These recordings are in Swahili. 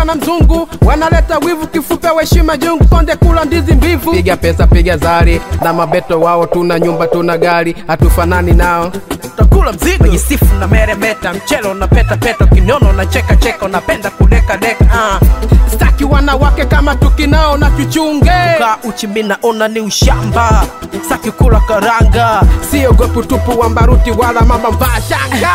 kula na mzungu wanaleta wivu kifupe weshima jungu konde kula ndizi mbivu piga pesa piga zari na mabeto wao tuna nyumba tuna gari hatufanani nao takula mzigo jisifu na meremeta mchelo na peta peta kinyono na cheka cheka napenda kudeka deka uh. staki wanawake kama tukinao na tuchunge ka uchi naona ni ushamba saki kula karanga siogopi tupu wa mbaruti wala mama mvaa shanga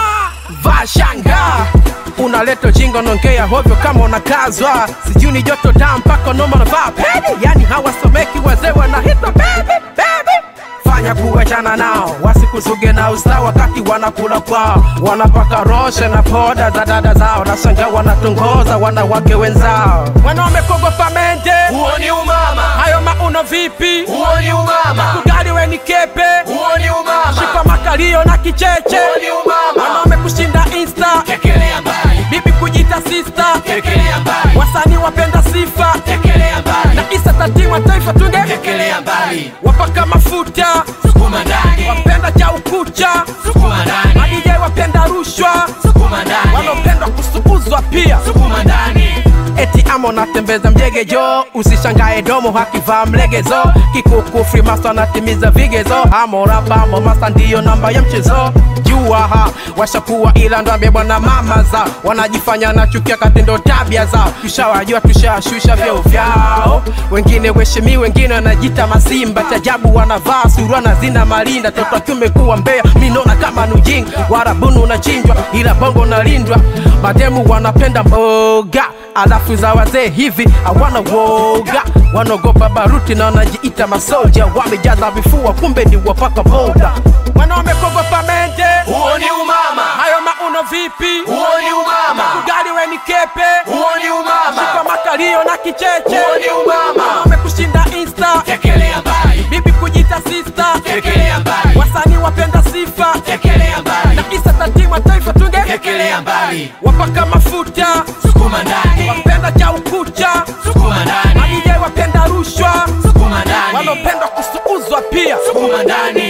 vaa shanga unaleta jingo nongea hovyo kama unakazwa sijui ni joto daa mpaka noma navaa pedi yani hawasomeki wazee wanahita bebi bebi fanya kuachana nao wasikuzuge na usta wakati wanakula kwao wanapaka roshe na poda za dada zao nasanga wanatongoza wanawake wenzao wanaume kogopa mende huo ni umama hayo mauno vipi huo ni umama kugali we ni kepe huo ni umama shipa makalio na kicheche huo ni umama wanaume kushinda insta tekelea mbali bibi kujita sista tekelea mbali wasanii wapenda sifa tekelea mbali na isa tatima taifa tunge tekelea mbali wapaka mafuta sukuma ndani wapenda cha ukucha sukuma ndani madije wapenda rushwa sukuma ndani wanaopenda kusuuzwa pia sukuma ndani eti ama unatembeza mjegejo usishangae domo hakivaa mlegezo kikuku frimaso anatimiza vigezo amorabamo masa ndiyo namba ya mchezo jua ha washakuwa ila ndwambie bwana mama za wanajifanya na chukia katindo tabia zao tushawajua tushashusha vyeo vyao wengine weshimi wengine wanajita masimba chajabu wanavaa surua zina malinda toto akiume kuwa mbea minona kama nujing warabuni unachinjwa ila bongo nalindwa mademu wanapenda mboga alafu za wazee hivi hawana woga wanaogopa baruti na wanajiita masoja wamejaza vifua kumbe ni wapaka boda wanaume kogopa mende huo ni umama hayo mauno vipi huo ni umama ugali we ni kepe huo ni umama kwa makalio na kicheche huo ni umama wanaume kushinda insta tekelea mbali bibi kujita sista tekelea mbali wasanii wapenda sifa tekelea mbali na isa tatima taifa tunge tekelea mbali wapaka mafuta sukuma ndani wapenda cha ukucha sukuma ndani madije wapenda rushwa sukuma ndani wanaopenda kusuuzwa pia sukuma ndani